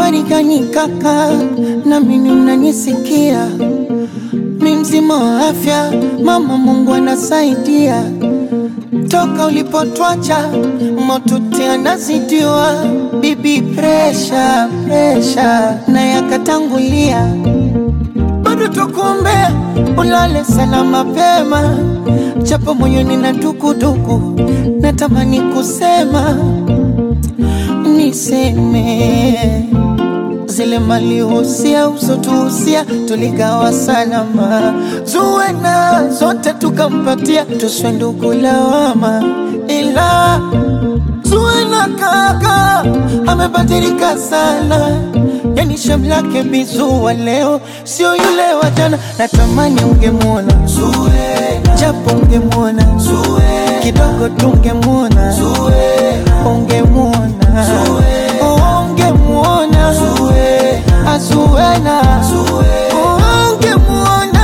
habari gani kaka, na mimi mnanisikia? Mi mzima wa afya, mama Mungu anasaidia. Toka ulipotwacha motuti anazidiwa, bibi presha presha na yakatangulia, bado tukuombea ulale sana mapema, japo moyoni na dukuduku, natamani kusema niseme zile mali husia usotuhusia tuligawa salama, zuwena zote tukampatia, tuswe ndugu lawama, ila zuwena kaka amebadilika sana, yani shamlake bizuwa leo sio yule wa jana. Natamani ungemwona Zuwena, japo ungemwona Zuwena, kidogo tungemwona Zuwena, ungemwona ungemwona Zuwena, Zuwena, ungemwona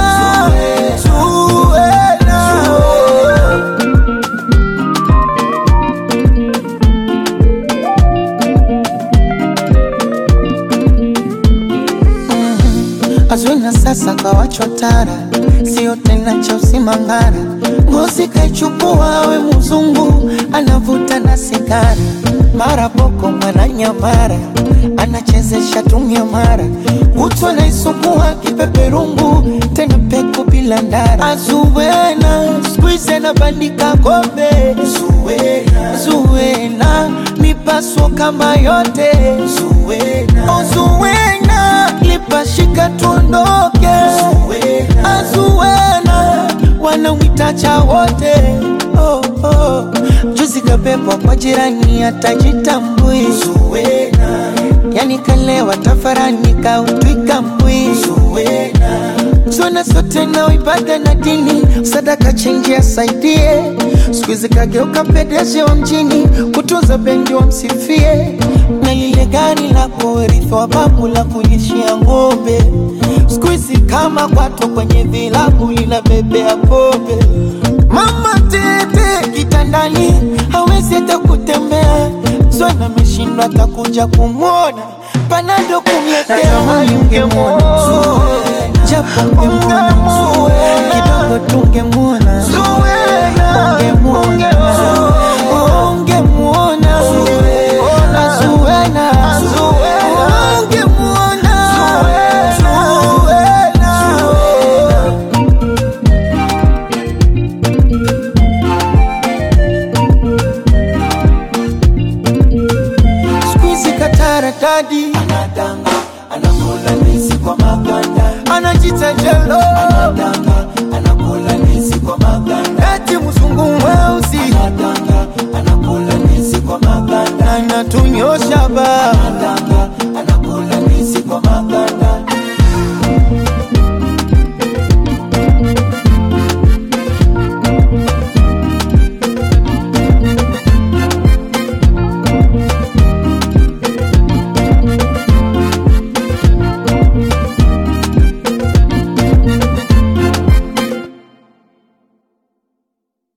Zuwena. Azwina sasa kawachwa tara, sio tena cha usimangara. Ngozi kaichukua we mzungu, anavuta na sigara, mara boko mwana nyamara, anachezesha tumia mara, kutwa naisukua kipeperungu, tena peku bila ndara. Azuwena skuize na bandika kombe, Zuwena, Zuwena mipaso kama yote, Zuwena, oh, Zuwena lipashika tuondoke, Azuwena wanamwitacha wote oh, oh. Juzi kabebwa kwa jirani atajitambui, Zuwena yani kalewa tafarani kautwika mbwi, Zuwena zona zote na ibada na dini, sadaka chenji asaidie. Siku hizi kageuka pedeshi wa mjini, kutunza bendi wamsifie, na lile gari la kurithi wa babu la kulishia ng'ombe. Siku hizi kama kwato kwenye vilabu linabebea pombe. Mama tete kitandani, hawezi hata kutembea, zona ameshindwa atakuja kumwona, panado kumletea ungemwona japo ungemwona kidogo tungemwona ungemwona ungemwona Zuwena ungemwona Zuwena Squeezy katara dadi anadanga anakula ndizi kwa maganda anajita jelo anadanga anakula ndizi kwa maganda eti mzungu mweusi anadanga anakula ndizi kwa maganda anatunyosha ba anadanga